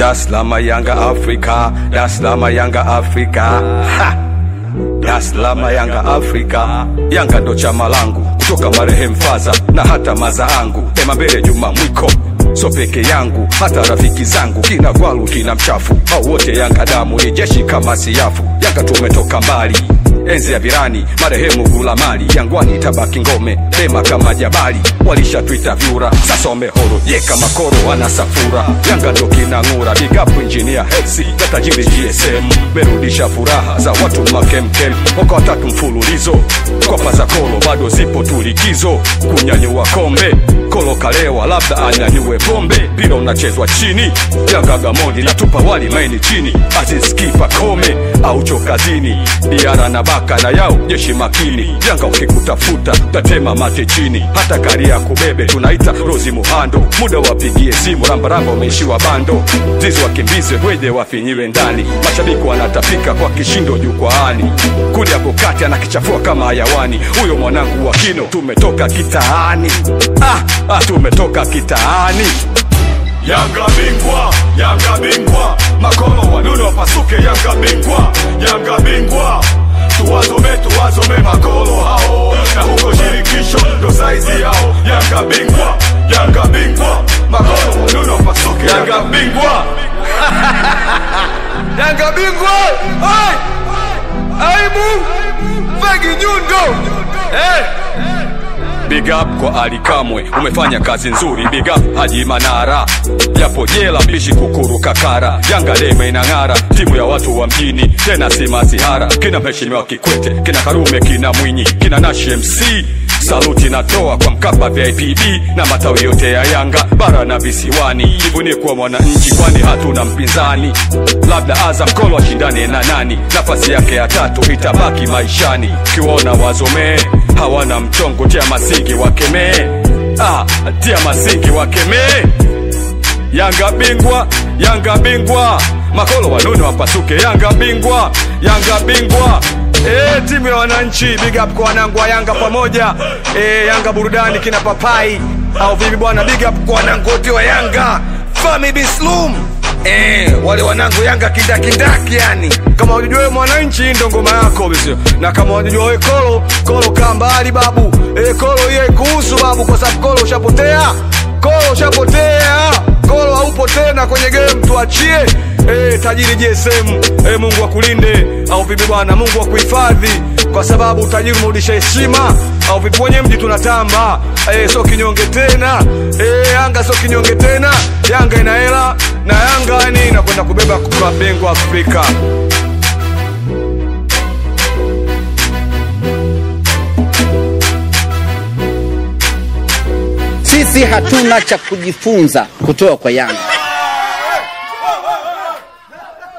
Dar es Salaam Yanga Afrika, Dar es Salaam Yanga Afrika. Ha! Dar es Salaam Yanga Afrika, Yanga ndo chama langu kutoka marehemu Faza na hata maza angu Ema mbele Juma Mwiko so peke yangu, hata rafiki zangu kina Gwalu kina Mchafu au wote Yanga damu ni jeshi kama siafu. Yanga tumetoka mbali enzi ya virani marehemu Gulamali, Jangwani tabaki ngome bema kama jabali, walishatwita vyura sasa wamehoro ye kama koro wana safura. Yanga ndo kinang'ura, big up engineer Hersi na tajiri GSM, merudisha furaha za watu makemkem, mwaka watatu mfululizo kopa za kolo bado zipo tulikizo, kunyanyua kombe kolo kalewa, labda anyanyue pombe, mpira unachezwa chini, Yanga Gamondi natupa wali maini chini, Aziz Kipa Kome au chokazini, Diara na Baka na yao jeshi makini, Yanga ukikutafuta tatema mate chini, hata gari ya kubebe tunaita Rozi Muhando, muda wapigie simu, rambaramba umeishiwa bando, zizi wakimbize wede wafinyiwe ndani, mashabiki wanatapika kwa kishindo jukwaani, kuli hapo kati anakichafua kama hayawani, huyo mwanangu wa kino, tumetoka kitaani ah, ah, tumetoka kitaani Yanga bingwa, Yanga bingwa, makolo wanuno wapasuke, Yanga bingwa, Yanga bingwa, tuwazome tuwazome makolo hao, na huko shirikisho ndo saizi yao. Yanga bingwa, Yanga bingwa, makolo wanuno wapasuke, Yanga bingwa. Yanga bingwa Ai! aibu vegi nyundo eh. Big up kwa Ali Kamwe, umefanya kazi nzuri. Big up Haji Manara, japo jela mbishi kukuru kakara. Yanga leme inang'ara, timu ya watu wa mjini, tena si masihara. Kina mheshimiwa Kikwete, kina Karume, kina Mwinyi, kina Nashi MC Saluti natoa kwa Mkapa VIPB na matawi yote ya Yanga bara na visiwani. Jivunie kuwa mwananchi, kwani hatuna mpinzani. Labda Azam Kolo ashindane na nani, nafasi yake ya tatu itabaki maishani. Kiwaona wazomee hawana mchongo, tia masingi wakemee, ah, tia masingi wakemee. Yanga bingwa, Yanga bingwa, makolo wanune wapasuke. Yanga bingwa, Yanga bingwa. E, timu ya wananchi, big up kwa wanangu wa Yanga pamoja. E, Yanga burudani kina papai au vipi bwana? Big up kwa wanangu wote wa Yanga, Fami Bislum. Eh, wale wanangu Yanga kindakindaki yani. Kama unajua wewe mwananchi ndo ngoma yako bisio. Na kama unajua wewe kolo, kolo kaa mbali babu. Eh, kolo hiyo kuhusu babu kwa sababu kolo ushapotea. Kolo ushapotea. Kolo haupo tena kwenye game tuachie. Eh, tajiri JSM, eh, Mungu akulinde au vipi bwana? Mungu akuhifadhi kwa sababu utajiri umerudisha heshima au vipi? Kwenye mji tunatamba eh, sio kinyonge tena eh, Yanga sio kinyonge tena. Yanga ina hela na Yanga yani inakwenda kubeba mabingwa Afrika. Sisi hatuna cha kujifunza kutoka kwa Yanga.